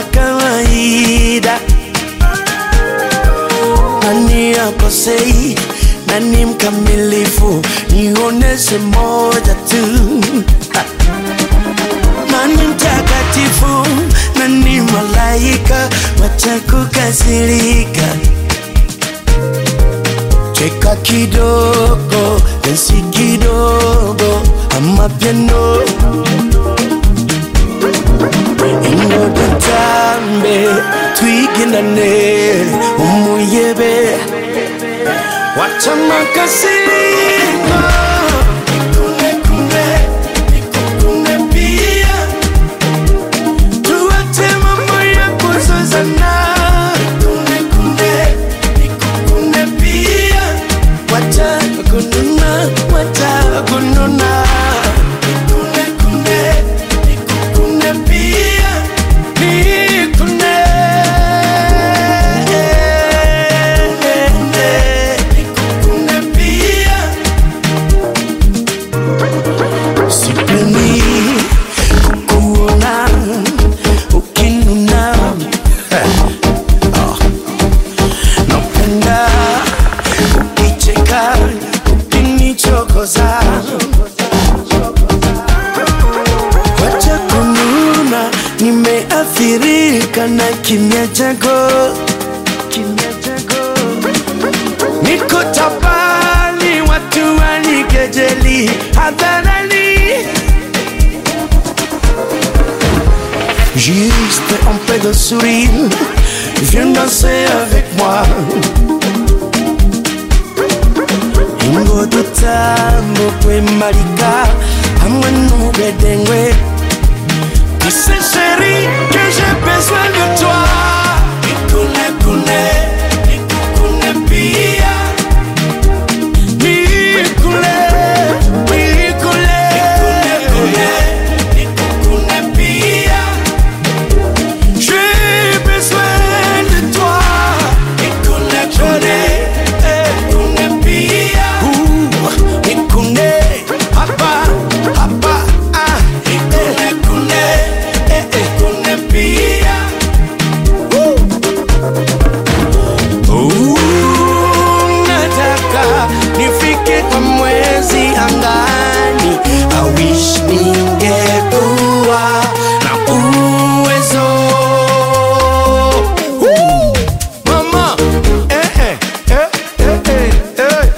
kawaida. Nani akosei, nani mkamilifu? Nioneshe moja tu. Ha. Nani mtakatifu, nani malaika? Wacha kukasirika. Cheka kidogo, dansi kidogo, ama piano. Ingo tutambe, twigindane, umuyebe. Wacha makasiriko. Nikune kune, nikukune pia. Tuache mambo ya kuzozana. Nikune kune, nikukune pia. Wacha kununa, wacha kununa. Nikune kune, nikukune pia. Nikune. Nikukune pia. Sipendi kukuona ukinuna. Ah. Napenda ukicheka ukinichokoza. Wacha kununa, nimeathirika na kimya chako, kimya chako. Niko tabani, watu wanikejeli hadharani. Juste un peu de sourire, viens danser avec moi. Ingo tutambo kwemalika hamwe n'ubwedengwe Tu sais chérie que j'ai besoin de toi Nikune kune, nikukune pia Nikune, nikune Nikune kune, nikukune pia J'ai besoin de toi Nikune kune, nikune pia Ouh, nikune, hapa, hapa, ah Nikune kune, eh, eh, kune pia Ooh, nataka nifike kwa mwezi angani I wish ningekuwa na uwezo Ooh, mama eh, eh, eh, eh, eh, eh.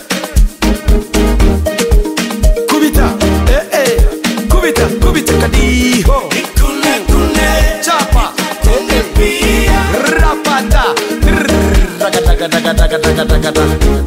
kubita eh, eh. kubita kubita kadiho Nikune, kune, chapa eh, eh. rapata Rrrr, ragadagadagadagadagada.